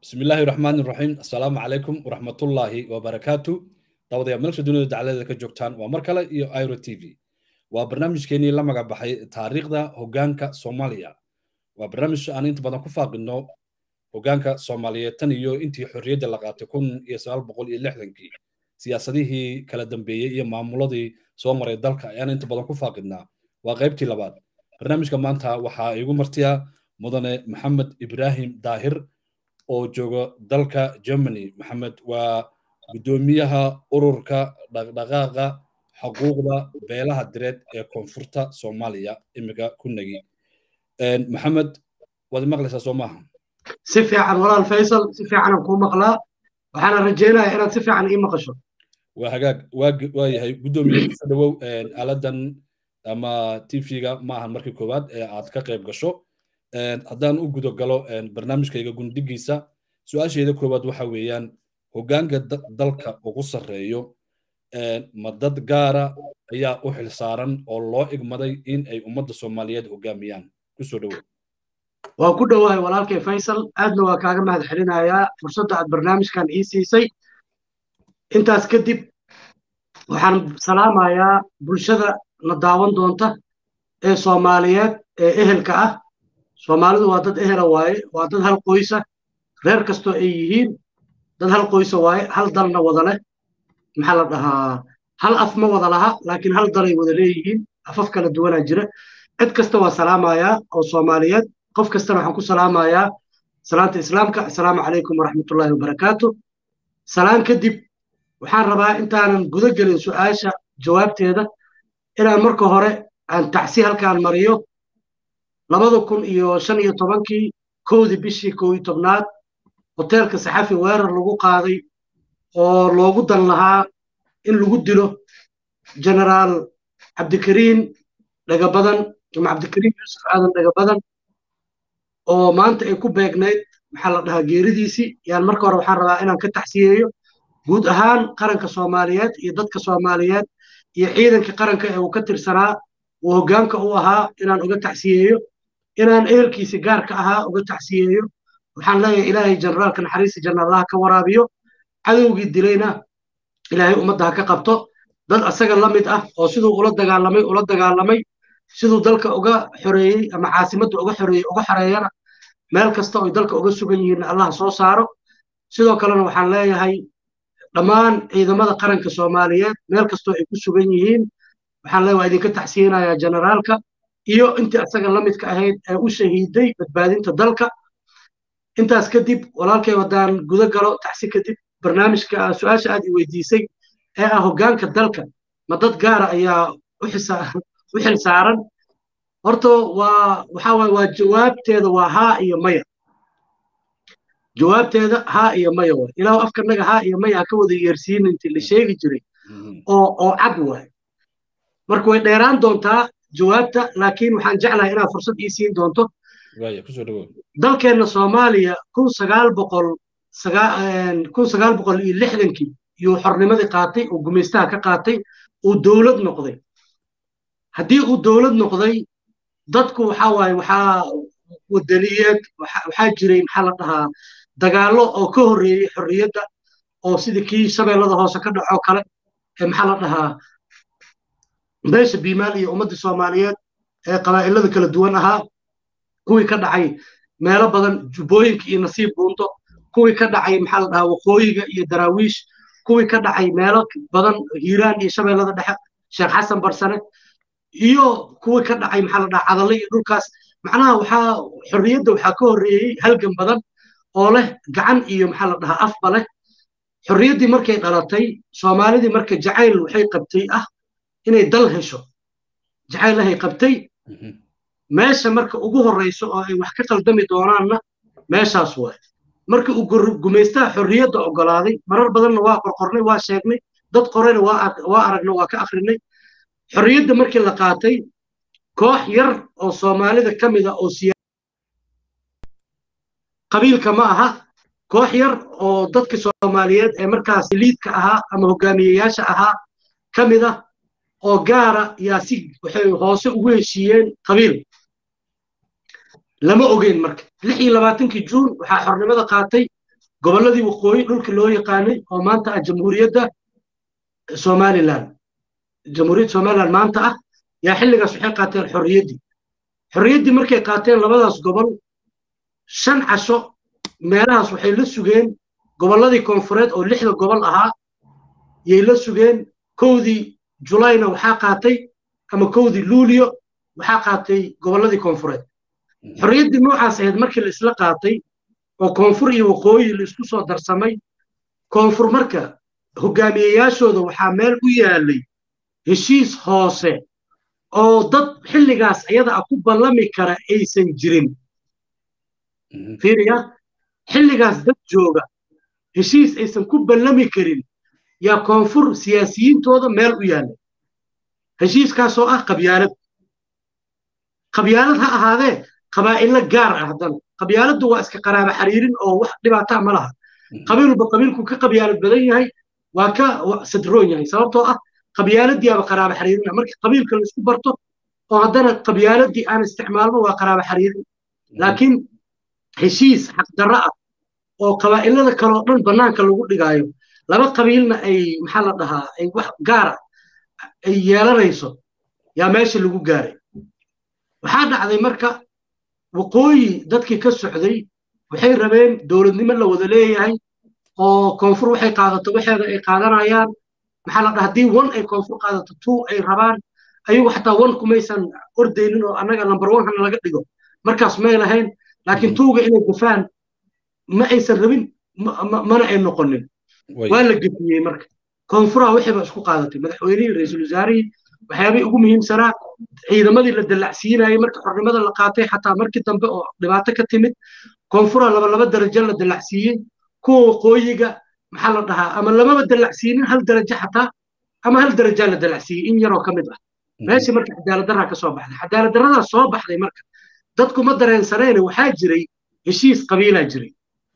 بسم الله الرحمن الرحيم السلام عليكم ورحمة الله وبركاته دawadayaal meelsha dunida dacaladeeda ka joogtaan waa mar kale iyo iro t v waa barnaamijkeenii la magac baxay taariikhda hoggaanka soomaaliya waa barnaamij aan inta badan ku faaqino hoggaanka soomaaliyeed tan iyo intii xorriyadda la qaatay kun iyo sagaal boqol iyo lixdankii siyaasadihii kala dambeeyey iyo maamuladii soo maray dalka ayaan inta badan ku faaqidnaa waa qaybtii labaad barnaamijka maanta waxaa igu martiya mudane maxamed ibraahim daahir oo jooga dalka germany maxamed waa guddoomiyaha ururka dhaqdhaqaaqa xuquuqda beelaha direed ee koonfurta soomaaliya imika ku negi maxamed waad maqlaysaa soo maaha si fiican walaal faysal si fiicanan kuu maqlaa waxaana rajaynayaa inaad si fiican ii maqasho waa hagaag waa yahay guddoomiye kuso dhawow aaladan ama tv-ga maahan markii koowaad ee aad ka qayb gasho haddaan u gudo galo barnaamijkayga gundigiisa su-aasheeda koowaad waxa weeyaan hoggaanka dalka ugu sarreeyo ma dad gaara ayaa u xilsaaran oo loo igmaday in ay ummadda soomaaliyeed hoggaamiyaan kusoo dhowow waa ku dhowahay walaalkay faysal aadna waa kaaga mahad celinayaa fursadda aad barnaamijkan ii siisay intaas kadib waxaan salaamayaa bulshada na daawan doonta ee soomaaliyeed ee ehelka ah soomaalidu waa dad ehela waaye waa dad hal qoysa reer kastoo ay yihiin dad hal qoysa waaye hal dalna wada leh maxaa la dhahaa hal af ma wada laha laakiin hal dalay wada leeyihiin afaf kala duwanaa jira cid kasta waa salaamayaa oo soomaaliyeed qof kastana waxaan ku salaamayaa salaanta islaamka assalaamu calaykum waraxmatullaahi wabarakaatu salaan kadib waxaan rabaa intaanan guda gelin su'aasha jawaabteeda inaan marka hore aan tacsi halkaan mariyo labada kun iyo shan iyo tobankii kowdii bishii kow iyo tobnaad hoteelka saxafi weerar lagu qaaday oo loogu dan lahaa in lagu dilo generaal cabdikariin dhagabadan ama cabdikariin yuusuf aadan dhagabadan oo maanta ay ku beegnayd maxaa la dhahaa geeridiisii yaan marka hore waxaan rabaa inaan ka taxsiyeeyo guud ahaan qaranka soomaaliyeed iyo dadka soomaaliyeed iyo ciidanka qaranka ee uu ka tirsanaa uu hoggaanka u ahaa inaan uga taxsiyeeyo inaan ehelkiisi gaarka ahaa uga taxsiyeeyo waxaan leeyahay ilaahay generaalka naxariista jannaalaha ka waraabiyo cadowgii dilayna ilaahay ummadda ha ka qabto dad asaga la mid ah oo siduu ula dagaalamay ula dagaalamay siduu dalka uga xoreeyey ama caasimadda uga xoreeyey uga xoreeyana meel kasta oy dalka uga sugan yihiinna allah soo saaro sidoo kalena waxaan leeyahay dhammaan ciidamada qaranka soomaaliyeed meel kastoo ay ku sugan yihiin waxaan leeyahay waa idinka taxsiyinayaa generaalka iyo intii asaga la midka ahayd ee u shahiiday badbaadinta dalka intaas kadib walaalkay haddaan guda galo taxsi kadib barnaamijka su-aasha aad i weydiisay ee ah hoggaanka dalka ma dad gaara ayaa u xil saaran horta waa waxaa waye waa jawaabteeda waa haa iyo maya jawaabteeda haa iyo maya waay ilaahu afkanaga haa iyo maya ha ka wada yeersiin intii la sheegi jiray oo oo cad waay marka way dheeraan doontaa jawaabta laakiin waxaan jeclahay inaad fursad ii siin doonto dalkeenna soomaaliya kun sagaal boqol kun sagaal boqol iyo lixdankii iyuu xornimadii qaatay oo gumaystaha ka qaatay uu dowlad noqday haddii uu dowlad noqday dadku waxaa waaye waxaa wadaniyeed waxaa jiray maxaa la dhahaa dagaallo oo ka horreeyey xorriyadda oo sidii kii shabeellada hoose ka dhacoo kale ee maxaa la dhahaa beesha biimaal iyo ummaddii soomaaliyeed ee qabaa'ilada kala duwan ahaa kuwii ka dhacay meelo badan jubbooyinka iyo nasiib buunto kuwii ka dhacay maxaa la dhahaa waqooyiga iyo daraawiish kuwii ka dhacay meelo badan hiiraan iyo shabeellada dhexe sheekh xasan barsane iyo kuwii ka dhacay maxaa la dhahaa cadalle iyo dhulkaas macnaha waxaa xorriyadda waxaa ka horreeyey halgan badan oo leh gacan iyo maxaa la dhahaa afba leh xorriyaddii markay dhalatay soomaalidii marka jacayl waxay qabtay ah inay dal hesho jacaylahay qabtay meesha marka ugu horreyso oo ay wax ka qaldami doonaanna meeshaas waay marka uu gumaystaha xorriyadda oggolaaday marar badanna waa qorqornay waa sheegnay dad qorayna waa aragna waa ka akhrinay xorriyadda markii la qaatay koox yar oo soomaalida ka mid a oo siya qabiilka ma aha koox yar oo dadka soomaaliyeed ee markaas liidka ahaa ama hogaamiyeyaasha ahaa ka mid ah oo gaara yaa si waxay hoose ugu heshiiyeen qabiil lama ogeyn marka lix iyo labaatankii juun waxaa xornimada qaatay gobolladii waqooyi dhulka loo yaqaanay oo maanta ah jamhuuriyadda somalilan jamhuuriyadda somalilan maanta ah yaa xilligaas waxay qaateen xorriyaddii xorriyaddii markay qaateen labadaas gobol shan casho meelahaas waxay la sugeen gobolladii koonfureed oo lixda gobol ahaa yay la sugeen kowdii julayna waxaa qaatay ama kowdii luulio waxaa qaatay gobolladii koonfureed xorriyaddii noocaas ahayd markii la isla qaatay oo koonfur iyo waqooyi la isku soo darsamay koonfur marka hogaamiyeyaashooda waxaa meel u yaalay heshiis hoose oo dad xilligaas ayada ah ku ballami kara aysan jirin fiiriya xilligaas dad jooga heshiis aysan ku ballami karin yaa koonfur siyaasiyiintooda meel u yaallay heshiiskaasoo ah qabyaalad qabyaalad ha ahaadee qabaa'ilo gaar ah haddana qabyaaladdu waa iska qaraaba xariirin oo wax dhibaataa ma laha qabiilba qabiilku ka qabyaalad badan yahay waa ka sadroon yahay sababtoo ah qabyaaladiiaba qaraaba xariirin markii qabiilka la isku barto oo haddana qabyaaladii aan isticmaalno waa qaraaba xariirin laakiin heshiis xaqdarro ah oo qabaa'ilada kaleo dhan bannaanka lagu dhigaayo laba qabiilna ay maxaa la dhahaa ay wax gaara ay yeelanayso yaa meesha lagu gaaray waxaa dhacday marka waqooyi dadkii ka socday waxay rabeen dowladnimo la wada leeyahay oo koonfur waxay qaadato waxeeda ay qaadanayaan maxaa la dhaha haddii one ay koonfur qaadato two ay rabaan ayagu xataa one kumaysan ordaynin oo annaga number one hana laga dhigo markaas may lahayn laakiin tuuga inay gafaan ma aysan rabin mana ay noqonin waa la gefiyey marka koonfuraha wixiiba isku qaadatay madaxweynihii ra-iisul wasaarihii waxyaabihii ugu muhiimsanaa ciidamadii la dallacsiinayay marka xornimada la qaatay xataa markii dambe oo dhibaato ka timid koonfura laba laba darajo la dallacsiiyey kuwa waqooyiga maxaa la dhahaa ama lamaba dallacsiinin hal darajo xataa ama hal darajaa la dallacsiiyey in yaroo ka mid ah meeshii marka cadaaladdarraa ka soo baxday cadaaladdarradaa soo baxday marka dadku ma dareensanayne waxaa jiray heshiis qabiilaa jiray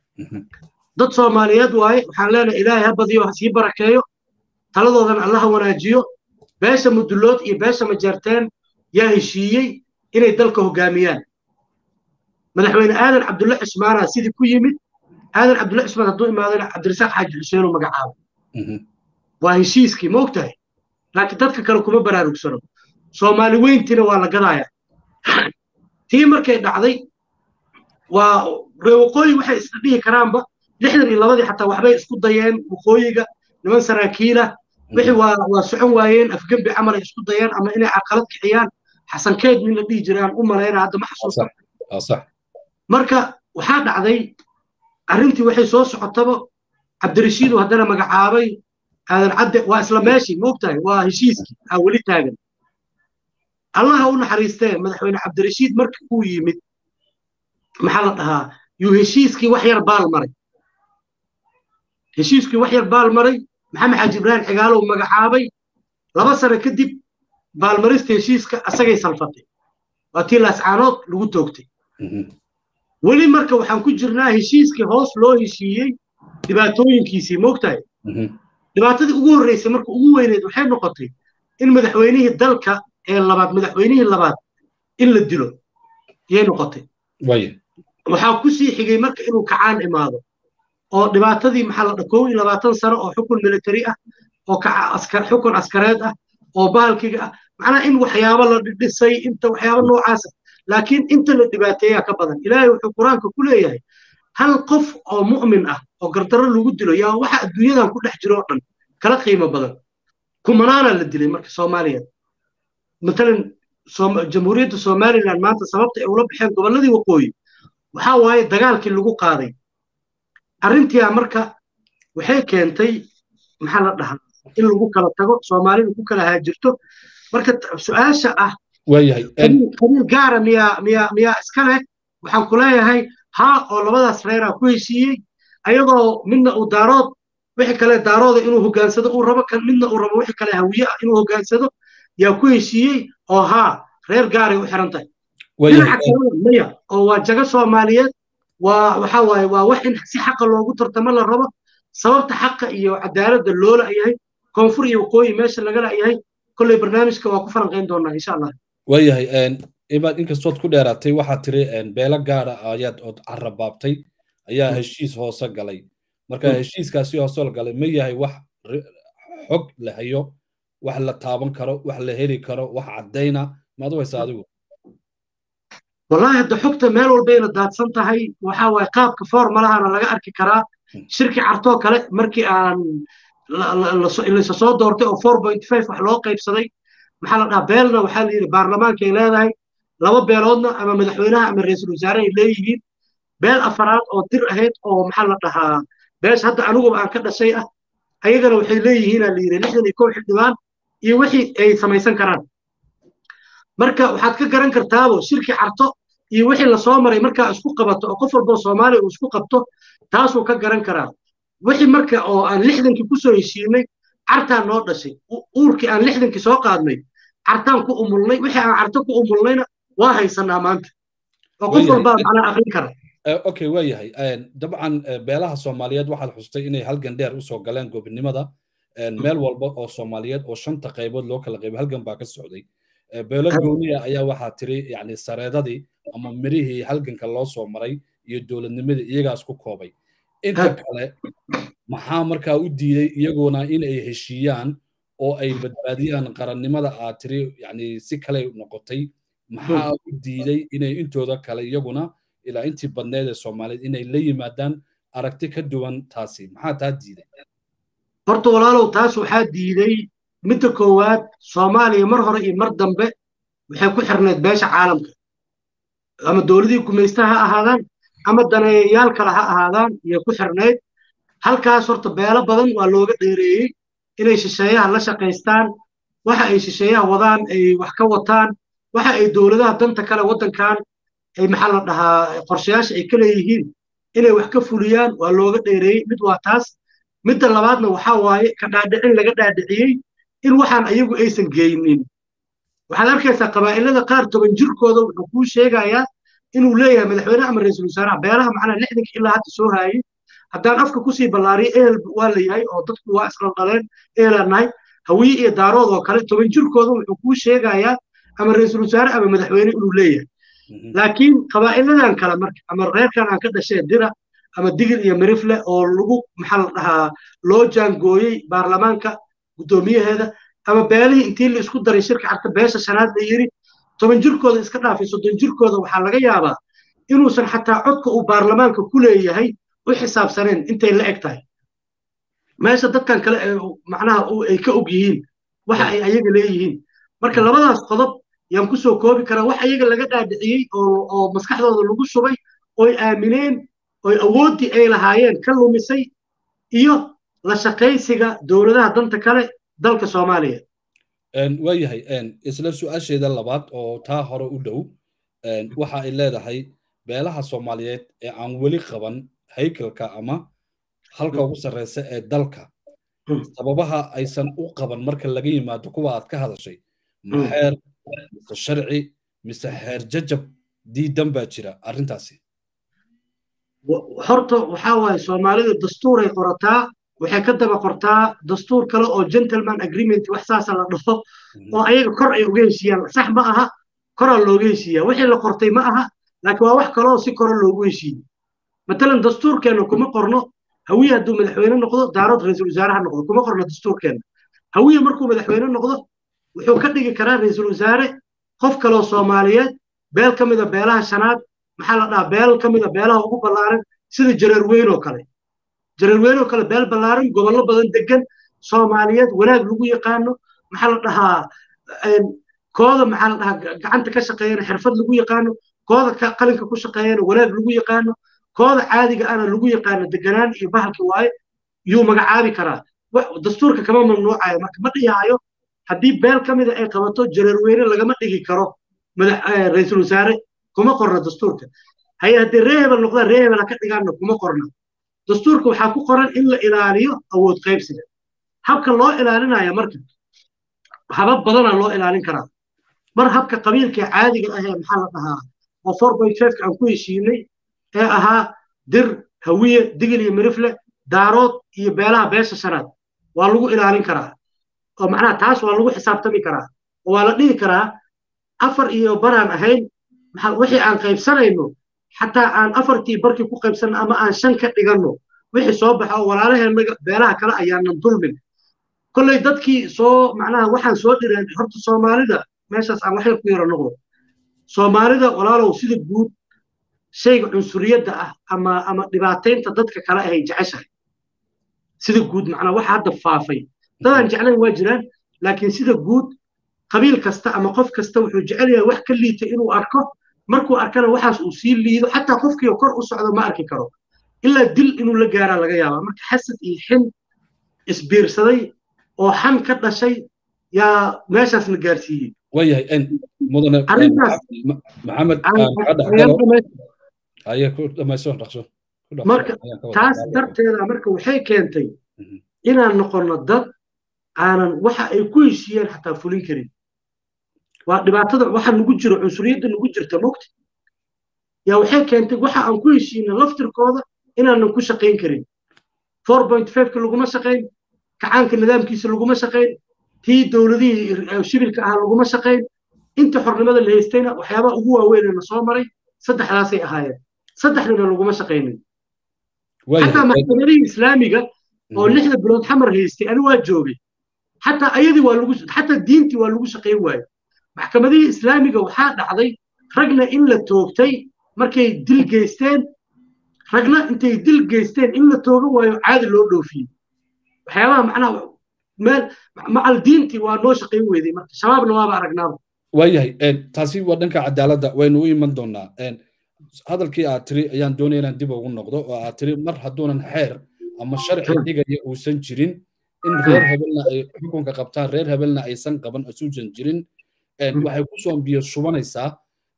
dad soomaaliyeed waaye waxaan leenahay ilaahay ha badiyo ha sii barakeeyo taladoodan alla ha wanaajiyo beesha mudulood iyo beesha majeerteen yaa heshiiyey inay dalka hoggaamiyaan madaxweyne aadan cabdulle cismaana sidii ku yimid aadan cabdulle cismaan hadduu imaadana cabdirasaaq xaaji xuseenuu magacaabo waa heshiiskii ma ogtahay laakiin dadka kale kuma baraarugsano soomaali weyntiina waa la gadaaya tii markay dhacday waa ree waqooyi waxay isla dhihi karaanba lixdan iyo labadii xataa waxbay isku dayeen waqooyiga niman saraakiila wixii waa waa socon waayeen afgembi camalay isku dayeen ama inay caqalad kiciyaan xasankeed min la dhihi jiraan u malayna hadda ma xasuusta marka waxaa dhacday arrintii waxay soo socotaba cabdirashiidu haddana magacaabay aadan cadde waa isla meeshii ma ogtahay waa heshiiskii aa weli taagan allaha u naxariistee madaxweyne cabdirashiid markii uu yimid maxaa la dhahaa yuu heshiiskii wax yar baal maray heshiiskii wax yar baal maray maxamed xaaji ibraahim xigaalow magacaabay laba sano kadib baalmarista heshiiska asagay salfatay waa tii laascaanood lagu toogtay weli marka waxaan ku jirnaa heshiiskii hoos loo heshiiyey dhibaatooyinkiisii moogtahay dhibaatadii ugu horreysay marka ugu weyneed waxay noqotay in madaxweynihii dalka ee labaad madaxweynihii labaad in la dilo yay noqotay waxaa ku sii xigay marka inuu kacaan imaado oo dhibaatadii maxaa la dhaha kow iyo labaatan sano oo xukun military ah oo xukun askareed ah oo bahalkiga ah macnaha in waxyaabo la dhisay inta waxyaabo noocaasa laakiin inta la dhibaateeyaa ka badan ilaahay wuxuu qur-aanka ku leeyahay hal qof oo mu'min ah oo gardarro lagu dilo yaa waxa adduunyadan ku dhex jiro oo dhan kala qiimo badan kumanaana la dilay marka soomaaliya matalan jamhuuriyadda somaliland maanta sababta ay ula baxeen gobolladii waqooyi waxaa waaye dagaalkii lagu qaaday arrintiia marka waxay keentay maxaa la dhahaa in lagu kala tago soomaalidu ku kala haajirto marka su-aasha ah qabiil gaara miyaa miyaa miyaa iska leh waxaan ku leeyahay haa oo labadaas reeraa ku heshiiyey ayadoo midna uu daarood wixii kale daarooda inuu hogaansado uu rabo kan midna uu rabo wixii kale hawiye ah inuu hogaansado yaa ku heshiiyey oo haa reer gaaray u xiran tahay dhinaca kalena maya oo waa jago soomaaliyeed waa waxa waaye waa wax in si xaqa loogu tartamo la rabo sababta xaqa iyo cadaaladda loo la'yahay koonfur iyo waqooyi meesha laga la'yahay kolley barnaamijka waa ku falanqayn doonaa insha allah waayahay imaad inkastood ku dheeraatay waxaad tiri beelo gaara ayaad ood carabaabtay ayaa heshiis hoose galay marka heshiiskaasi hoosoo la galay ma yahay wax xog la hayo wax la taaban karo wax la heli karo wax caddayna maad u haysa adigu wallahi hadda xogta meel walbayna daadsan tahay waxa waaye qaabka formalahana laga arki karaa shirki cartoo kale markii aan laysa soo doortay oo four point five wax loo qaybsaday maxaa la dhahaa beelna waxaa la yidhi baarlamaankay leedahay laba beeloodna ama madaxweynaha ama ra-iisul wasaare ay leeyihiin beel afaraad oo dir ahayd oo maxaa la dhahaa beesha hadda aniguba aan ka dhashay ah ayagana waxay leeyihiinaa la yidhi lixdan iyo kow xildhibaan iyo wixii ay samaysan karaan marka waxaad ka garan kartaabo shirki carto iyo wixii lasoo maray markaa isku qabato oo qof walboo soomaaliya uu isku qabto taasuu ka garan karaa wixii marka oo aan lixdankii kusoo heshiinay cartaan noo dhashay uurkii aan lixdankii soo qaadnay cartaan ku umulnay wixii aan carto ku umulnayna waa haysanaa maanta oo qof walbaa macnaa aqrin kara okay waa yahay dabcan beelaha soomaaliyeed waxaad xustay inay halgan dheer usoo galeen gobinimada meel walba oo soomaaliyeed oo shanta qaybood loo kala qaybay halgan baa ka socday beelo gooniya ayaa waxaa tiri yani sareedadii ama mirihii halganka loo soo maray iyo dowladnimadii iyagaas ku koobay inta kale maxaa markaa u diiday iyaguna in ay heshiiyaan oo ay badbaadiyaan qarannimada aad tiri yani si kale noqotay maxaa u diiday inay intooda kale iyaguna ilaa intii badneed ee soomaaliyeed inay la yimaadaan aragti ka duwan taasi maxaa taa diiday horta walaalow taas waxaa diiday midda koowaad soomaaliya mar hore iyo mar dambe waxay ku xirnayd beesha caalamka ama dowladii gumaysta ha ahaadaan ama daneeyayaal kale ha ahaadaan iyay ku xirnayd halkaas horta beelo badan waa looga dheereeyey inay shisheeyaha la shaqaystaan waxa ay shisheeyaha wadaan ay wax ka wataan waxa ay dowladaha danta kale waddankan ay maxaa la dhahaa qorshayaasha ay ka leeyihiin inay wax ka fuliyaan waa looga dheereeyey mid waa taas midda labaadna waxaa waaye ka dhaadhicin laga dhaadhiciyey in waxaan ayagu aysan geynin waxaad arkaysaa qabaa'ilada qaar toban jirkooda wuxuu kuu sheegayaa inuu leeyahay madaxweynaha ama ra-iisul wasaaraha beelaha macnaa lixdanka ilaa hadda soo haayey haddaan afka kusii ballaariyo ehel waa la yahay oo dadku waa isla dhaleen ehelaan nahay hawiye iyo daarood oo kale toban jirkooda wuxuu kuu sheegayaa ama ra-iisul wasaare ama madaxweyne inuu leeyahay laakiin qabaa'iladan kale marka ama reerkan aan ka dhashee dira ama digil iyo mirifle oo lagu maxaa la dhahaa loo jaangooyey baarlamaanka guddoomiyaheeda ama beelihii intii la isku daray shirka carta beesha shanaad la yidhi toban jirkooda iska dhaafay soddon jirkooda waxaa laga yaabaa inuusan xataa codka uu baarlamaanka ku leeyahay u xisaabsaneen intay la eg tahay meesha dadkan kale macnaha ay ka og yihiin waxa ay ayaga leeyihiin marka labadaas qodob yaan kusoo koobi karaa wax ayaga laga dhaadhiciyey oo maskaxdooda lagu shubay oy aamineen oy awooddii ay lahaayeen ka lumisay iyo la shaqaysiga dowladaha danta kale dalka soomaaliya waayahay isla su-aasheeda labaad oo taa hore u dhow waxa ay leedahay beelaha soomaaliyeed ee aan weli qaban haykalka ama halka ugu sarreysa ee dalka sababaha aysan u qaban marka laga yimaado kuwa aad ka hadashay maxeer mise sharci mise xeer jajab diidan baa jira arrintaasi horta waxaa waaye soomaalida dastuuray qorataa waxay ka daba qortaa dastuur kale oo gentleman agreement wax saasa la dhaho oo ayaga kor ay uga heshiiyaan sax ma aha koraa looga heshiiyaa wixii la qortay ma aha laakiin waa wax kaleoo si kore loogu heshiiyey matalan dastuurkeenna kuma qorno hawiye hadduu madaxweyne noqdo daarood ra-iisul wasaaraha noqdo kuma qorno dastuurkeenna hawiye markuu madaxweyne noqdo wuxuu ka dhigi karaa ra-iisul wasaare qof kaloo soomaaliyeed beel ka mida beelaha shanaad maxaa la dhahaa beel ka mida beelaha ugu ballaaran sida jareer weyn oo kale jareer weyn oo kale beel ballaaran gobollo badan degan soomaaliyeed wanaag lagu yaqaano maxaa la dhahaa kooda maxaa la dhahaa gacanta ka shaqeeyana xirfad lagu yaqaano kooda qalinka ku shaqeeyana wanaag lagu yaqaano kooda caadiga ana lagu yaqaano deganaan iyo bahalki waaye yuu magacaabi karaa dastuurka kama mamnuucayo marka ma dhihaayo haddii beel ka mida ay qabato jareer weyne lagama dhigi karo ra-iisul wasaare kuma qorna dastuurka haye haddii ree hebel noqdaan ree hebel ha ka dhigaanna kuma qorna dastuurka waxaa ku qoran in la ilaaliyo awood qaybsiga habka loo ilaalinaya marka habab badana loo ilaalin karaa mar habka qabiilka caadiga ah ee maxaa la dhahaa oo four point fiveka aan ku heshiinay ee ahaa dir hawiye digil iyo mirifle daarood iyo beelaha beesha shanaad waa lagu ilaalin karaa oo macnaha taas waa lagu xisaabtami karaa oo waa la dhihi karaa afar iyo baraan ahayn wixii aan qaybsanayno xataa aan afartii barkii ku qaybsanno ama aan shan ka dhiganno wixii soo baxa oo walaalaheennaga beelaha kale ayaanan dulmin kolley dadkii soo macnaha waxaan soo dhireen horta soomaalida meeshaas aan waxyar ku yara noqdo soomaalida walaalow sida guud shayga cunsuriyadda ah ama ama dhibaataynta dadka kale ahay jeceshahay sida guud macnaa waxa hadda faafay dadaan jeclayn waa jiraan laakiin sida guud qabiil kasta ama qof kasta wuxuu jecel yahay wax ka liita inuu arko markuu arkana waxaas uu sii liido xataa qofkii kor u socdo ma arki karo ilaa dil inuu la gaaraa laga yaabaa marka xasad iyo xin isbiirsaday oo xan ka dhashay yaa meeshaasna gaarsiiyey wayahay mudane maxamed haye ku dhamayso dhaqso marka taas darteeda marka waxay keentay inaan noqonno dad aanan waxa ay ku heshiiyeen xataa fulin karin waa dhibaatada waxa nugu jiro cunsuriyadda nugu jirta mogta yaa waxay keentay waxa aan ku heshiina laftirkooda inaanan ku shaqayn karin four point fiveka laguma shaqayn kacaanka nidaamkiisa laguma shaqayn tii dowladihii shibilka ahaa laguma shaqayn inta xornimada la haystayna waxyaabaha ugu waaweynena soo maray saddexdaasay ahaayeen saddexdana laguma shaqaynin xataa maxkamadihii islaamiga oo lixda bilood xamar haystay ani waa joogay xataa ayadii waa lagu xataa diintii waa lagu shaqayn waaye maxkamadihii islaamiga waxaa dhacday ragna in la toogtay markay dil geysteen ragna intay dil geysteen in la toogan waayo caadi loo dhoofiyey waxyaabaha macnaha meel macal diintii waa noo shaqayn weyday marka shabaabna waaba aragnaaba waayahay taasi waa dhanka cadaaladda waynu u iman doonaa hadalkii aad tiri ayaan doonaya inaan dib ugu noqdo oo aad tiri mar hadduunan xeer ama sharci dhigaya uusan jirin in reer hebelna ay xukunka qabtaan reer hebelna aysan qaban asuusan jirin waxay ku soo biyo shubanaysaa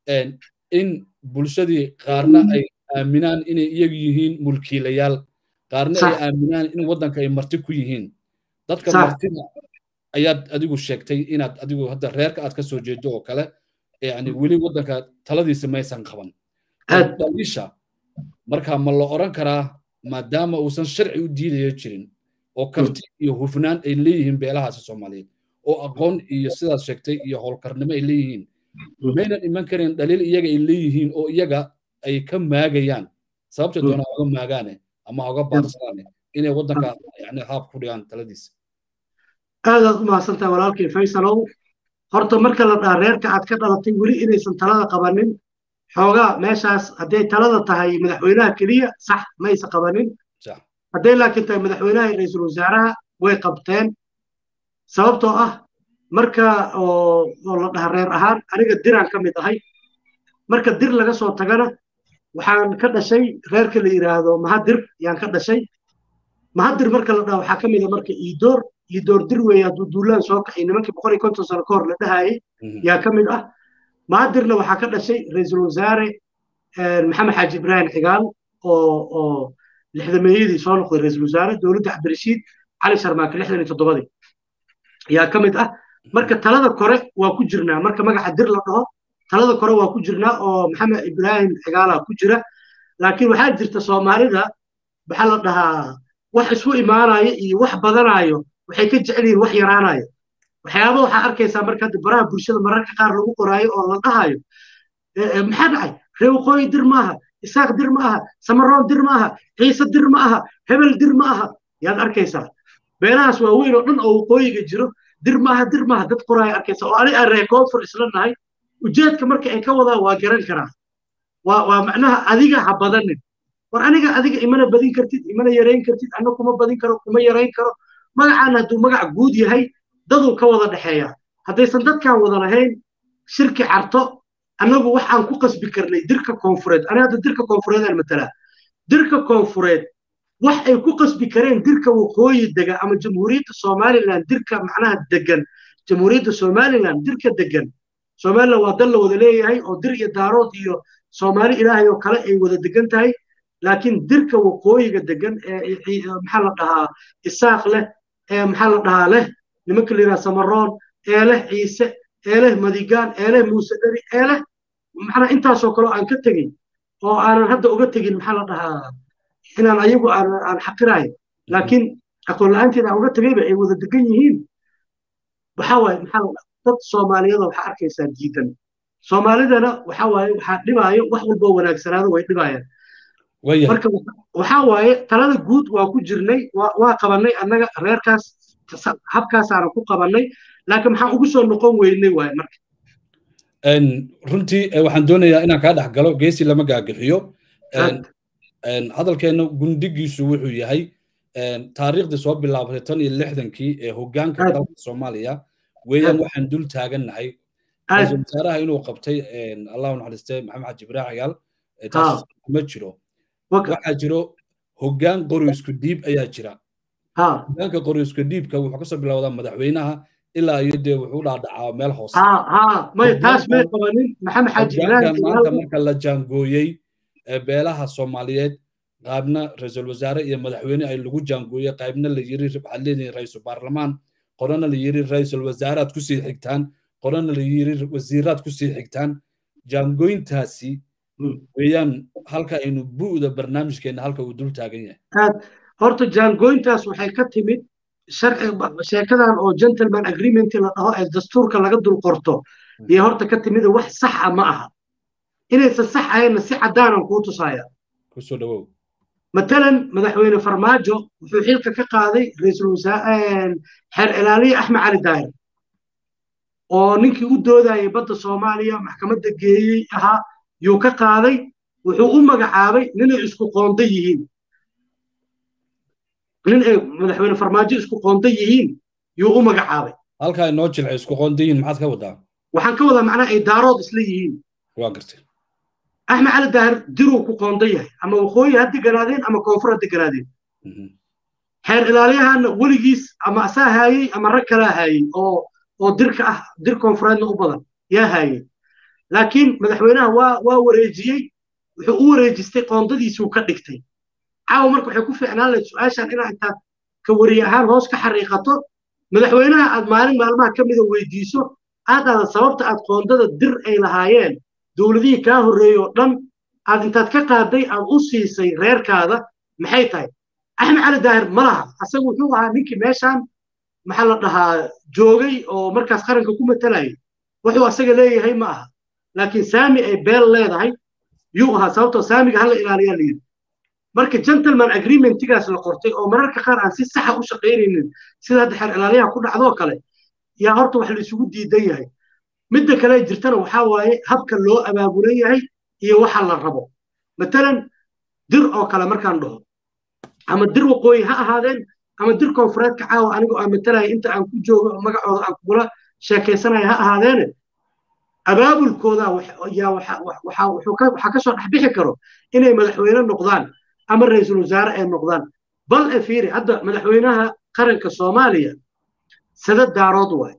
in bulshadii qaarna ay aaminaan inay iyagu yihiin mulkiilayaal qaarna ay aaminaan in waddanka ay marti ku yihiin dadka martida ayaad adigu sheegtay inaad adigu hadda reerka aad ka soo jeedo oo kale yani weli waddanka taladiisa maysan qaban daliisha marka ma la oran karaa maadaama uusan sharci u diidaya jirin oo karti iyo hufnaan ay leeyihiin beelahaasi soomaaliyeed oo aqoon iyo sidaad sheegtay iyo howlkarnimo ay leeyihiin maynan iman karin dhaliil iyaga ay leeyihiin oo iyaga ay ka maagayaan sababta doona hoga maagaane ama hoga baarsanaane inay waddanka yani haab ku dhigaan taladiisa aadaad u mahadsantahay walaalkay faysalow horta marka la dhaha reerka aad ka dhalatay weli inaysan talada qabanin xoogaa meeshaas hadday talada tahay madaxweynaha keliya sax maysa qabanin hadday laakiin tahay madaxweynaha iyo ra-iisul wasaaraha way qabteen sababtoo ah marka oo la dhaha reer ahaan aniga diraan ka mid ahay marka dir laga soo tagana waxaan ka dhashay reerka la yidhaahdo mahadir yaan ka dhashay mahadir marka la dhaha waxaa ka mid a marka iidoor iidoor dir weeye hadduu duulaan soo kaxay nimankii boqol iyo konton sano ka hor la dhahayay yaa ka mid ah mahadirna waxaa ka dhashay ra-iisul wasaare maxamed xaaji ibraahim xigaal oo oo lixdameeyadii soo noqday ra-iisul wasaare dowladda cabdirashiid cali sharmaake lixdan iyo toddobadii yaa ka mid ah marka talada kore waa ku jirnaa marka magaca dir la dhaho talada kore waa ku jirnaa oo maxamed ibraahim xigaala ku jira laakiin waxaa jirta soomaalida maxaa la dhahaa wax isu imaanaya iyo wax badanaayo waxay ka jecel yihiin wax yaraanaya waxyaaba waxaa arkaysaa marka hadda baraha bulshada mararka qaar lagu qoraayo oo la dhahayo maxaa dhacay reer waqooyi dir maaha isaaq dir ma aha samaroon dir ma aha ciise dir ma aha hebel dir ma aha yaad arkaysaa beelahaas waaweyn oo dhan oo waqooyiga jiro dir maaha dir maaha dad qoraaya arkaysa oo ani aan reer koonfur isla nahay ujeedka marka ay ka wadaan waa garan karaa waa waa macnaha adiga ha badanin war aniga adiga imana badin kartid imana yarayn kartid anna kuma badin karo kuma yarayn karo magacaan hadduu magac guud yahay daduu ka wada dhexeeya haddaysan dadkaan wada lahayn shirki carto annagu waxaan ku qasbi karnay dirka koonfureed ani hadda dirka koonfureedaan matalaa dirka koonfureed wax ay ku qasbi kareen dirka waqooyi dega ama jamhuuriyadda somaliland dirka macnaha degan jamhuuriyadda somaliland dirka degan somaliland waa dal la wada leeyahay oo dir iyo daarood iyo soomaali ilaahay oo kale ay wada degan tahay laakiin dirka waqooyiga degan ee maxaa la dhahaa isaaq leh ee maxaa la dhahaa leh nimanka la yidhaha samaroon ee leh ciise ee leh madigaan ee leh muuse dheri ee leh maxana intaasoo kale aan ka tegin oo aanan hadda uga tegin maxaa la dhahaa inaan ayagu aan xaqirayo laakiin aqoon la-aanteeda aan uga tegayba ay wada degan yihiin waxa waaye maxaa la dad soomaaliyada waxaa arkaysaa diidan soomaalidana waxa waaye waxaa dhibaayo wax walboo wanaagsanaado way dhibayaan marka waxaa waaye talada guud waa ku jirnay waa qabanay annaga reerkaas habkaasaana ku qabanay laakiin maxaan ugu soo noqon weynay waaye marka runtii waxaan doonayaa inaan kaa dhex galo geesi lama gaagixiyo hadalkeena gundigiisu wuxuu yahay taariikhdii soo bilaabatay tan iyo lixdankii ee hoggaanka dalka soomaaliya weeyaan waxaan dul taagannahay ra-iisul wasaaraha inuu qabtay allahu naxariiste maxamed xaji ibraahim cagaal taas ma jiro waxaa jiro hoggaan qori isku dhiib ayaa jira hoggaanka qori isku dhiibka wuxuu kasoo bilowdaa madaxweynaha ilaa iyo dee wuxuu dhaadhacaa meel hoose maanta marka la jaangooyey beelaha soomaaliyeed qaybna ra-iisul wasaare iyo madaxweyne ay lagu jaangooyey qaybna la yiri waxaad leedihin ra-iisul baarlamaan qorana la yiri ra-iisul wasaaraad kusii xigtaan qorana la yiri wasiiraad kusii xigtaan jaangooyintaasi weeyaan halka aynu bu'da barnaamijkeena halka uu dul taagan yahay horta jaangooyintaas waxay ka timid sharci sheekadan oo gentleman agreement la dhaho ee dastuurka laga dul qorto iyo horta ka timid wax saxa ma aha inaysan sax ahaynna si caddaanan kuu tusaaya kusoo dhawow matalan madaxweyne farmaajo wuxuu xilka ka qaaday ra-iisul wasaare xeer ilaaliye axmed cali daahir oo ninkii u doodayay badda soomaaliya maxkamadda geeyey ahaa yuu ka qaaday wuxuu u magacaabay ninay isku qoonda yihiin nin ay madaxweyne farmaajo isku qoonda yihiin yuu u magacaabay halkaa inoo jilcay isku qoonda yihiin maxaad ka wadaa waxaan ka wadaa macnaha ay daarood isla yihiin waa gartay axmed cali daahir diruu ku qoonda yahay ama waqooyi ha deganaadeen ama koonfur ha deganaadeen xeer ilaaliyahana weligiis ama asaa haayey ama rag kalaa haayey oo oo dirka ah dir koonfureedna u badan yaa haayey laakiin madaxweynaha waa waa wareejiyey wuxuu u wareejistay qoondadiisuu ka dhigtay caawa marka waxay ku fiicnaan lahayd su-aashan inaa intaad ka wariye ahaan hoos ka xariiqato madaxweynaha aad maalin maalmaha ka mida weydiiso aad aada sababta aad qoondada dir ay lahaayeen dowladihii kaa horreeyey oo dhan aad intaad ka qaaday aad u siisay reerkaada maxay tahay axmed cali daahir ma laha asagu wuxuu ahaa ninkii meeshaan maxaa la dhahaa joogay oo markaas qaranka ku matalayay wuxuu asaga leeyahay ma aha laakiin saami ay beel leedahay yuu ahaa sababtoo saamiga hala ilaaliyaa la yidhi marka gentleman agreementigaas la qortay oo mararka qaar aan si saxa u shaqaynaynin sida hadda xeer ilaaliyaha ku dhacdoo kale yaa horta wax la isugu diidan yahay midda kale jirtana waxaa waaye habka loo abaabulan yahay iyo waxa la rabo matalan dir oo kale markaan dhaho ama dir waqooyi ha ahaadeen ama dir koonfureedka caawa anigoo aan matalaya inta aan ku joogo magacooda aan kugula sheekaysanaya ha ahaadeene abaabulkooda waxaa kasoo dhexbixi karo inay madaxweyne noqdaan ama ra-iisul wasaare ay noqdaan bal e fiiri hadda madaxweynaha qaranka soomaaliya sada daarood waay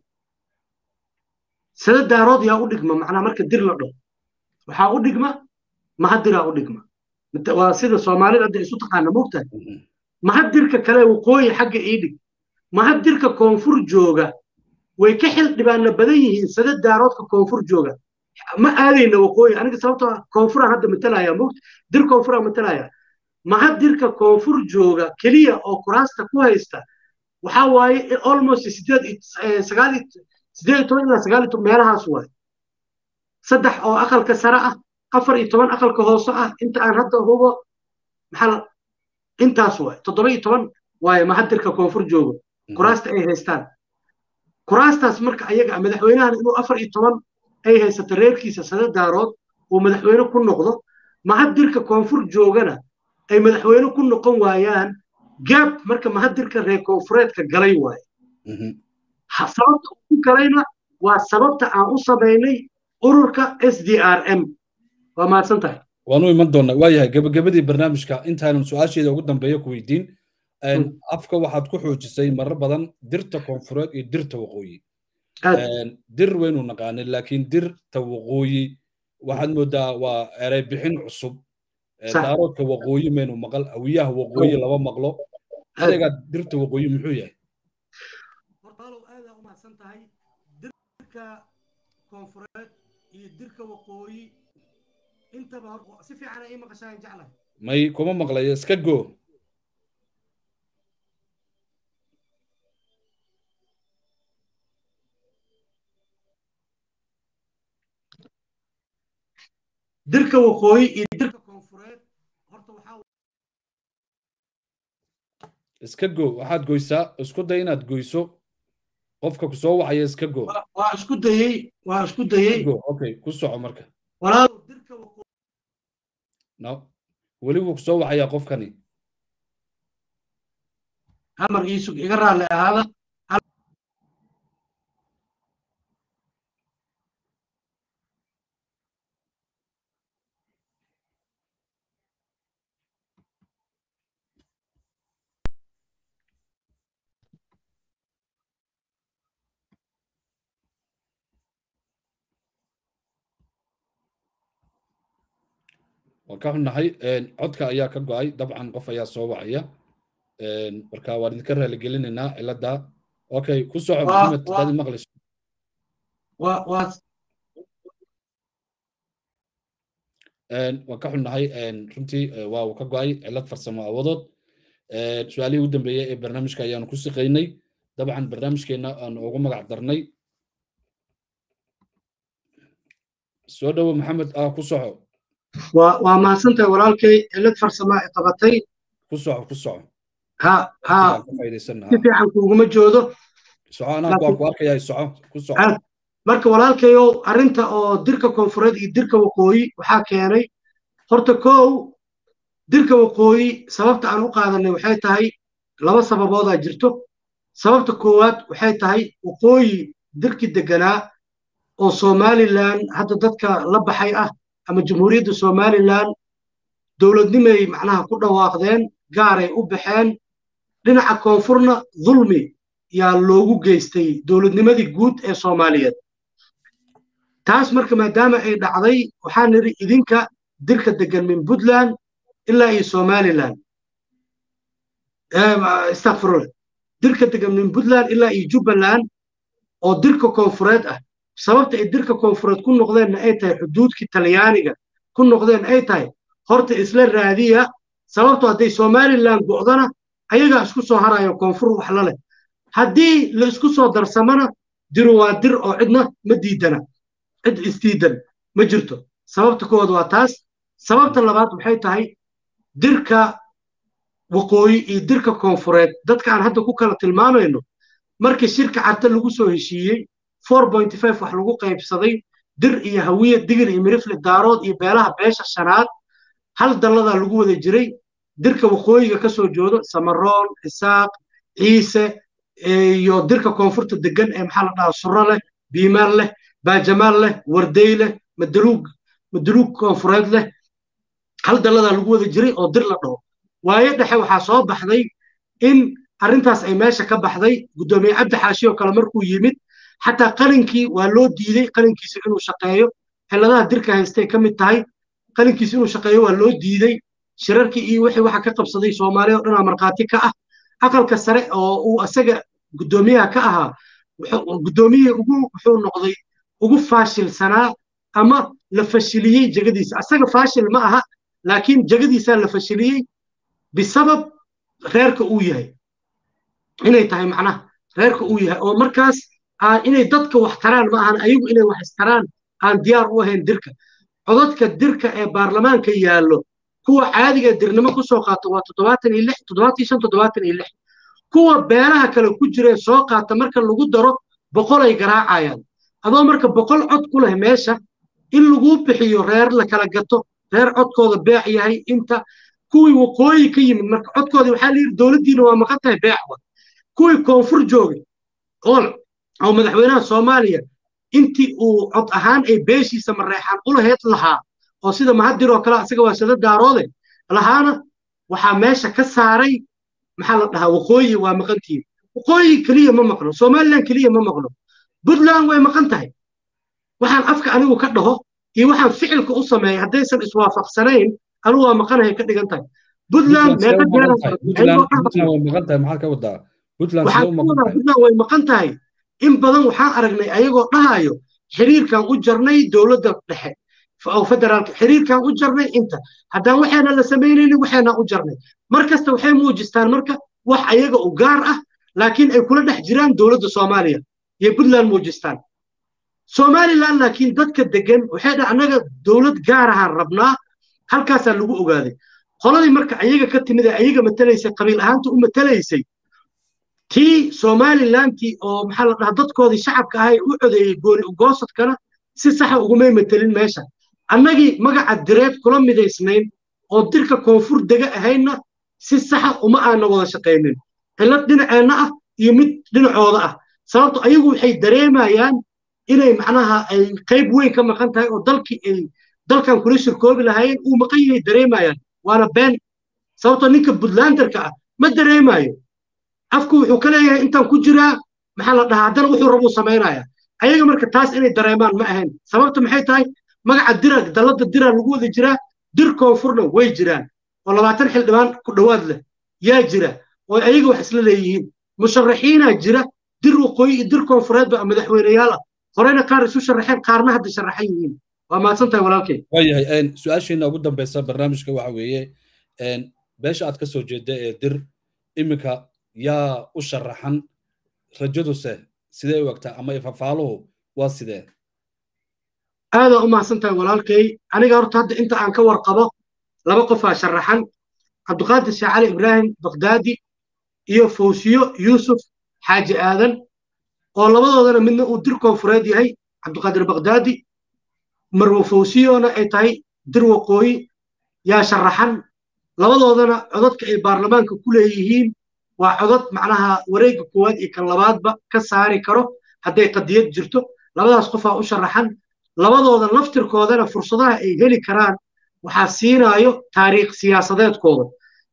sada daarood yaa u dhigma macnaa marka dir la dhaho waxaa u dhigma mahadiraa u dhigma waa sida soomaalida hadda isu taqaana mogtahay mahadirka kale waqooyi xagga ii dhig mahadirka koonfur jooga way ka xil dhibaana badan yihiin sada daaroodka koonfur jooga ma aadayna waqooyi aniga sababtoo koonfuraan hadda matalaya mogt dir koonfuraan matalaya mahadirka koonfur jooga keliya oo kuraasta ku haysta waxaa waaye almost sideed sagaal sideed iyo toban ilaa sagaal iyo toban meelahaas waaye saddex oo aqalka sare ah afar iyo toban aqalka hoose ah inta aan hadda hubo maxaa intaas waaye toddoba iyo toban waaye mahadirka koonfur jooga kuraasta ay haystaan kuraastaas marka ayaga madaxweynahan inuu afar iyo toban ay haysato reerkiisa sada daarood uu madaxweyne ku noqdo mahadirka koonfur joogana ay madaxweyne ku noqon waayaan gaab marka mahadirka reer koonfureedka galay waaye sababta ku galayna waa sababta aan u samaynay ururka s d r m waa mahadsan tahay waanu iman doonnaa waayahay gebagabadii barnaamijka intaanan su-aasheeda ugu dambeeya ku weydiin afka waxaad ku xoojisay marar badan dirta koonfureed iyo dirta waqooyi dir waynu naqaanay laakiin dirta waqooyi waxaad moodaa waa erey bixin cusub daaroodka waqooyi maynu maqal hawiyaha waqooyi laba maqlo ereyga dirta waqooyi muxuu yahay hortaalow aadaa u mahadsan tahay dirka koonfureed iyo dirka waqooyi intaba si fiican ay maqashaan jeclahay may kuma maqlayo iska go dirka waqooyi iyo dirka koonfureed horta waxaa iska go waxaad goysaa isku day inaad goyso qofka ku soo wacaya iska go waa isku dayey waa isku dayey go okay ku soco marka walaal dirka no weli wuu ku soo wacayaa qofkani hamar iisug iga raalli ahaada waan ka xunnahay codka ayaa ka go'ay dabcan qof ayaa soo wacaya marka waan idinka raaligelinaynaa cilada okay ku soco maxamed dadi maqlayso waan ka xunnahay runtii waa uu ka go'ay cilad farsamo awadood su-aalihii u dambeeyey ee barnaamijka ayaanu ku siqaynay dabcan barnaamijkeenna aan ugu magac darnay soo dhowo maxamed ah ku soco waa mahadsantahay walaalkay cilad farsamo ay qabatay ku soco ku soco ha ha si fiican kuuguma joodo soco anaa waan ku arkayaa soco ku soco marka walaalkayow arrinta oo dirka koonfureed iyo dirka waqooyi waxaa keenay horta kow dirka waqooyi sababta aan u qaadanay waxay tahay laba sababoodaa jirto sababta koowaad waxay tahay waqooyi dirkii deganaa oo somalilan hadda dadka la baxay ah ama jamhuuriyadda somalilan dowladnimay macnaha ku dhawaaqdeen gaaray u baxeen dhinaca koonfurna dulmi yaa loogu geystay dowladnimadii guud ee soomaaliyeed taas marka maadaama ay dhacday waxaan nidhi idinka dirka degan min puntland ilaa iyo somalilan istakfirullah dirka degan min puntland ilaa iyo jubbaland oo dirka koonfureed ah sababta ay dirka koonfureed ku noqdeenna ay tahay xuduudkii talyaaniga ku noqdeen ay tahay horta isla raadiya sababto hadday somalilan go'dana ayagaa isku soo harayo koonfur wax la leh haddii la isku soo darsamana diru waa dir oo cidna ma diidana cid isdiidan ma jirto sababta kowaad waa taas sababta labaad waxay tahay dirka waqooyi iyo dirka koonfureed dadka aan hadda ku kala tilmaamayno markii shirka carte lagu soo heshiiyey wax lagu qaybsaday dir iyo hawiye digir iyo mirifle daarood iyo beelaha beesha shanaad hal dalladaa lagu wada jiray dirka waqooyiga ka soo joodo samaroon isaaq ciise iyo dirka koonfurta degan ee maxaa la dhahaa suro leh biimaan leh baajamaal leh wardey leh madaluug madaluug koonfureed leh hal dalladaa lagu wada jiray oo dir la dhaho waayo dhexe waxaa soo baxday in arrintaas ay meesha ka baxday guddoomiye cabdi xaashi oo kale markuu yimid xataa qalinkii waa loo diiday qalinkiisa inuu shaqeeyo xilladaha dirka haystay ka mid tahay qalinkiisa inuu shaqeeyo waa loo diiday shirarkii iyo wixii waxa ka qabsaday soomaaliya oo dhanaa markhaati ka ah aqalka sare oo uu asaga guddoomiyaha ka ahaa guddoomiyihii ugu wuxuu noqday ugu faashilsanaa ama la fashiliyey jegadiisa asaga faashil ma aha laakiin jegadiisaa la fashiliyey bisabab reerka uu yahay inay tahay macnaha reerka uu yahay oo markaas inay dadka wax taraan ma ahan ayagu inay wax istaraan aan diyaar u ahayn dirka codadka dirka ee baarlamaanka yaallo kuwa caadiga dirnimo ku soo qaata waa toddobaatan iyo lix toddobaatan iyo shan toddobaatan iyo lix kuwa beelaha kale ku jiree soo qaata marka lagu daro boqol ay garaacayaan adoo marka boqol cod ku leh meesha in laguu bixiyo reer la kala gato reer codkooda beec yahay inta kuwii waqooyi ka yimid marka codkoodii waxaa layidhi dowladdiina waa maqan tahay beecwa kuwii koonfur joogay oo oo madaxweynaha soomaaliya intii uu cod ahaan ay beeshiisa mareexaan ulaheyd lahaa oo sida mahadir oo kale asaga waa sada daaroode lahaana waxaa meesha ka saaray maxaa la dhahaa waqooyi waa maqantihiin waqooyi keliya ma maqno somaliland keliya ma maqno puntland way maqan tahay waxaan afka anigu ka dhaho iyo waxaan ficilka u sameeyay haddaysan iswaafaqsanayn anigu waa maqanahay ka dhigan tahay puntland meeqa puntland way maqan tahay in badan waxaan aragnay ayagoo dhahayo xiriirkan u jarnay dowladda dhexe oo federaalka xiriirkan u jarnay inta haddaan waxayna la samaynaynin waxayna u jarnay mar kasta waxay muujistaan marka wax ayaga u gaar ah laakiin ay kula dhex jiraan dowladda soomaaliya iyo puntland muujistaan somaliland laakiin dadka degan waxay dha annaga dowlad gaar ahaan rabnaa halkaasaa lagu ogaaday qoladii marka ayaga ka timid ee ayaga matalaysay qabiil ahaanta u matalaysay tii somalilantii oo maxaa la dhahaa dadkoodii shacabka ahay u codeeyey gooni ugoosadkana si saxa ugumay matelin meesha annagii magaca direed kula midaysnayn oo dirka koonfur dega ahaynna si saxa uma aana wada shaqaynin cillad dhinaceenna ah iyo mid dhinacooda ah sababto ayagu waxay dareemayaan inay macnaha ay qayb weyn ka maqan tahay oo dalkii ay dalkan kula shirkoobi lahaayeen uu maqan yahay dareemayaan waana been sababtoo ninka puntlanderka ah ma dareemayo afku wuxuu ka leeyahay intaan ku jiraa maxaa la dhahaa haddana wuxuu rabuu samaynaya ayaga marka taas inay dareemaan ma ahayn sababta maxay tahay magaca dira dalladda dira lagu wada jiraa dir koonfurna way jiraan oo labaatan xildhibaan ku dhowaad leh yaa jira oo ayaga wax isla leeyihiin musharaxiinaa jira dir waqooyi iyo dir koonfureedba madaxweyneyaal ah horeyna qaar isu sharaxeen qaarna hadda sharaxan yihiin waa mahadsan tahay walaalkay waayahay su-aashiina ugu dambeysa barnaamijka waxa weeye beesha aad ka soo jeeda ee dir iminka yaa u sharaxan rajaduse sidee u egtaa ama ifafaaluhu waa sidee aadaa u mahadsan tahay walaalkay aniga horta hadda inta aan ka warqabo laba qofaa sharaxan cabdiqaadir sheekh cali ibraahim bakdaadi iyo fawsiyo yuusuf xaaji aadan oo labadoodana midna uu dir koonfureed yahay cabdiqaadir bakdaadi marwo fawsiyona ay tahay dir waqooyi yaa sharaxan labadoodana codadka ay baarlamaanka ku leeyihiin waa codad macnaha wareegga koowaad iyo kan labaadba ka saari karo hadday qadiyad jirto labadaas qofaa u sharaxan labadooda laftirkoodana fursadaha ay heli karaan waxaa siinaayo taariikh siyaasadeedkooda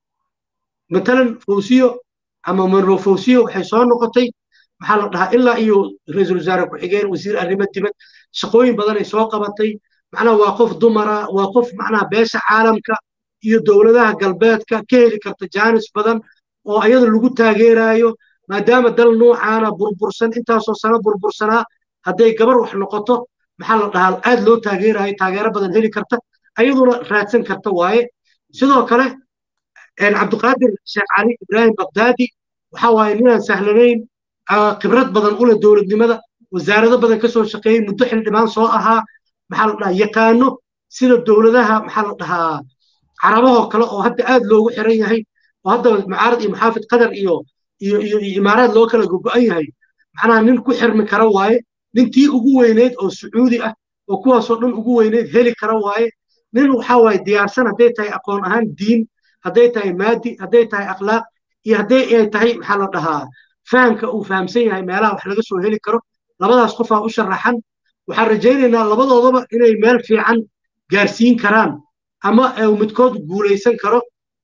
matalan fawsiyo ama marwo fawsiyo waxay soo noqotay maxaa la dhahaa ilaa iyo ra-iisul wasaare ku-xigeen wasiir arrimo dibad shaqooyin badan ay soo qabatay macnaha waa qof dumara waa qof macnaha beesha caalamka iyo dowladaha galbeedka ka heli karta jaanis badan oo ayada lagu taageerayo maadaama dal nuucaana burbursan intaasoo sano burbursanaa hadday gabar wax noqoto maxaa la dhahaa aad loo taageerayo taageero badan heli karta ayaduna raadsan karta waaye sidoo kale cabdiqaadir sheekh cali ibraahim bakdaadi waxa waaye ninaan sahlanayn khibrad badan ule dowladnimada wasaarado badan kasoo shaqeeyey muddo xildhibaan soo ahaa maxaa la dhahaa yaqaano sida dowladaha maxaa la dhahaa carabahoo kale oo hadda aad loogu xiran yahay oo hadda mucaarad iyo muxaafid qatar iyo iyo iyo imaaraad loo kala gogo'an yahay macnaha nin ku xirmi kara waaye nintii ugu weyneyd oo sacuudi ah oo kuwaasoo dhan ugu weyneyd heli kara waaye nin waxaa waaye diyaarsan hadday tahay aqoon ahaan diin hadday tahay maadi hadday tahay akhlaaq iyo hadday ay tahay maxaa la dhahaa fahamka uu fahamsan yahay meelaha wax laga soo heli karo labadaas qofaa u sharaxan waxaan rajaynaynaa labadoodaba inay meel fiican gaarsiin karaan ama uu midkood guulaysan karo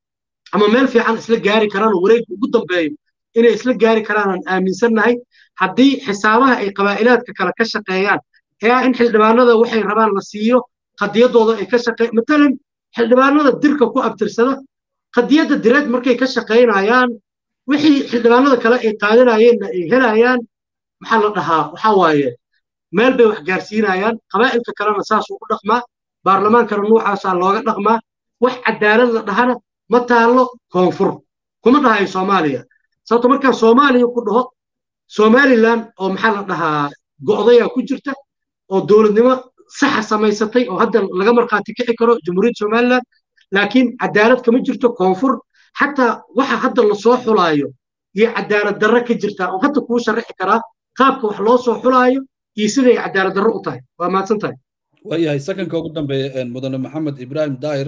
ama meel fiican isla gaari karaan oo wareegka ugu dambeeyo inay isla gaari karaan aan aaminsannahay haddii xisaabaha ay qabaa'ilaadka kale ka shaqeeyaan ee ah in xildhibaanada waxay rabaan la siiyo qadiyadooda ay ka shaqee matalan xildhibaanada dirka ku abtirsada qadiyadda direed markay ka shaqaynayaan wixii xildhibaanada kale ay qaadanayeenna ay helayaan maxaa la dhahaa waxaa waaye meel bay wax gaarsiinayaan qabaa'ilka kalena saasuu u dhaqmaa baarlamaankana nuucaasaa looga dhaqmaa wax cadaalad la dhahana ma taallo koonfur kuma dhahayo soomaaliya sababto markaan soomaaliya ku dhaho somalilan oo maxaa la dhahaa go'dayaa ku jirta oo dowladnimo saxa samaysatay oo hadda laga markhaati kici karo jamhuuriyadda somalilan laakiin cadaalad kama jirto koonfur xataa waxa hadda lasoo xulaayo iyo cadaalad darro ka jirtaa oo hadda kuu sharaxi karaa qaabka wax loo soo xulaayo iyo siday cadaalad darro u tahay waa mahadsan tahay waayahay sakanka ugu dambeeya mudane maxamed ibraahim daahir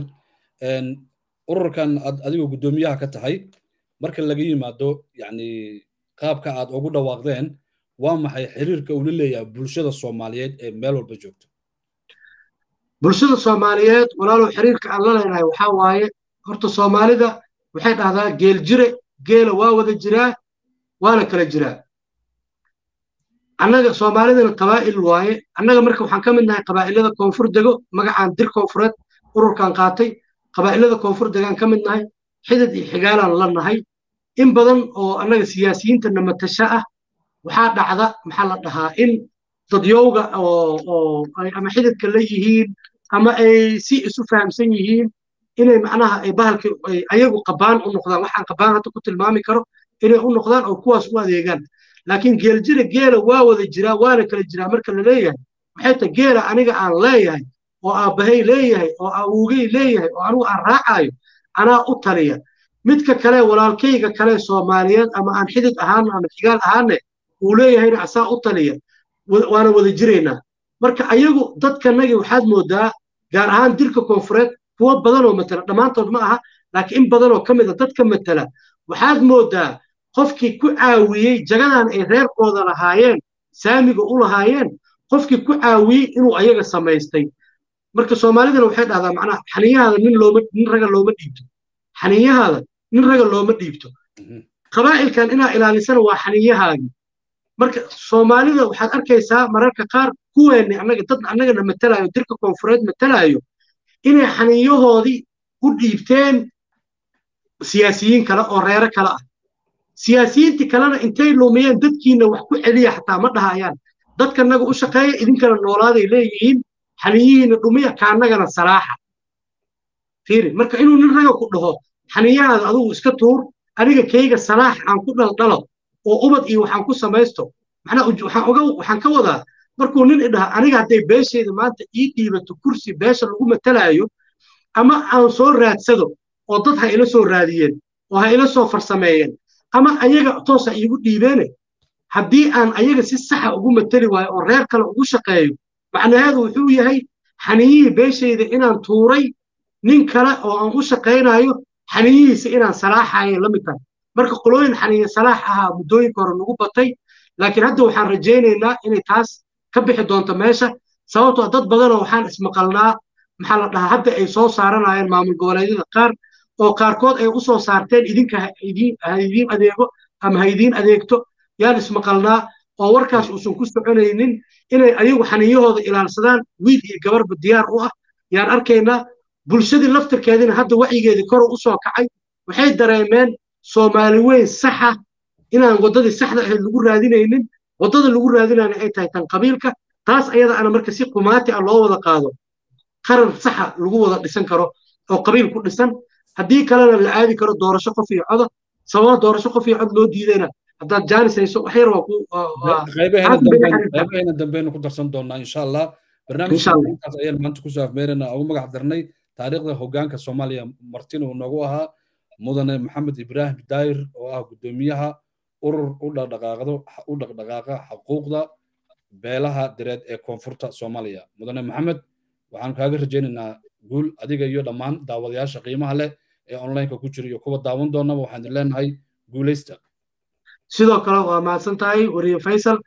ururkan aad adigoo guddoomiyaha ka tahay marka laga yimaado yani qaabka aad ugu dhawaaqdeen waa maxay xiriirka uu la leeyahay bulshada soomaaliyeed ee meel walba joogto bulshada soomaaliyeed walaalow xiriirka aan la leenahay waxaa waaye horta soomaalida waxay dhahdaa geel jire geela waa wada jiraa waana kala jiraa annaga soomaalidana qabaa'il waaye annaga marka waxaan ka mid nahay qabaa'ilada koonfur dego magacaan dir koonfureed ururkan qaatay qabaa'ilada koonfur degaan ka mid nahay xidid iyo xigaalaan la nahay in badan oo annaga siyaasiyiinta namatasha ah waxaa dhacda maxaa la dhahaa in dadyowga oo ama xididka la yihiin ama ay si isu fahamsan yihiin inay macnaha ay bahalka ayagu qabaan u noqdaan waxaan qabaan hadda ku tilmaami karo inay u noqdaan oo kuwaas u adeegaan laakiin geeljira geela waa wada jiraa waana kala jiraa marka la leeyahay maxay tahay geela aniga aan leeyahay oo aabbahay leeyahay oo awowgey leeyahay oo anigu aan raacayo anaa u taliya midka kale walaalkayga kale soomaaliyeed ama aan xidid ahaan ama xigaal ahaanne uu leeyahayna asaa u taliya waana wada jiraynaa marka ayagu dadkanagii waxaad moodaa gaar ahaan dirka koonfureed kuwo badanoo matala dhammaantood ma aha laakiin in badanoo ka mid a dadka matala waxaad moodaa qofkii ku caawiyey jagadan ay reerkooda lahaayeen saamiga u lahaayeen qofkii ku caawiyey inuu ayaga samaystay marka soomaalidana waxay dhahdaa macnaha xaniyahaada nin looma nin raga looma dhiibto xaniyahaada nin raga looma dhiibto qabaa'ilkan inaa ilaalisana waa xaniyahaagii marka soomaalida waxaad arkaysaa mararka qaar kuweenni annaga dad annagana matalaayo dirka koonfureed matalaayo inay xaniyahoodii u dhiibteen siyaasiyiin kale oo reero kale ah siyaasiyiintii kalena intay lumiyeen dadkiina wax ku celiya xataa ma dhahayaan dadkanaga u shaqeeya idinkana noolaaday leeyihiin xaniyihiina dhumiya kaannagana salaaxa fiiri marka inuu nin raga ku dhaho xaniyahaada adigu iska tuur aniga kayga salaax aan ku dhaldhalo oo ubad iyo waxaan ku samaysto macnaa waxaan oga waxaan ka wadaa markuu nin idhaha aniga hadday beeshayda maanta ii dhiibato kursi beesha lagu matalaayo ama aan soo raadsado oo dad ha ila soo raadiyeen oo ha ila soo farsameeyeen ama ayaga toosa iigu dhiibeene haddii aan ayaga si saxa ugu matali waayo oo reer kale ugu shaqeeyo macnaheedu wuxuu yahay xaniyihii beeshayda inaan tuuray nin kale oo aan u shaqaynayo xaniyihiisa inaan salaaxayo la mid tahay marka qolooyin xaniye salaax ahaa muddooyinka hore nagu batay laakiin hadda waxaan rajaynaynaa inay taas ka bixi doonto meesha sababtoo dad badanoo waxaan ismaqalnaa maxaa la dhahaa hadda ay soo saaranayeen maamul goboleedyada qaar oo qaarkood ay u soo saarteen idinka ha idiin adeego ama ha idiin adeegto yaan ismaqalnaa oo warkaas uusan ku soconaynin inay ayagu xaniyahooda ilaalsadaan wiil iyo gabarba diyaar u ah yaan arkaynaa bulshadii laftirkeedina hadda wacyigeedii kor u soo kacay waxay dareemeen soomaali weyn saxa inaan waddadii saxda ahayd lagu raadinaynin waddada lagu raadinayna ay tahay tan qabiilka taas ayada ana marka si qumaati ah loo wada qaado qaran saxa lagu wada dhisan karo oo qabiil ku dhisan haddii kalena la aadi karo doorasho qof iyo coda sababa doorasho qof iyo cod loo diidayna haddaad jaanis hayso wax yar waa ku qaybaheena dambeynu ku darsan doonaa insha allah barnaamijkaas ayaan maanta kusoo afmeerana ugu magac darnay taariikhda hoggaanka soomaaliya martin uu noogu ahaa mudane maxamed ibraahim daayir oo ah guddoomiyaha urur u dhaqdhaqaaqdo u dhaqdhaqaaqa xuquuqda beelaha direed ee koonfurta soomaaliya mudane maxamed waxaan kaaga rajaynaynaa guul adiga iyo dhammaan daawadayaasha qiimaha leh ee onlineka ku jira iyo kuwa daawan doonaba waxaan leenahay guulaysta sidoo kale waa mahadsan tahay wariye faysal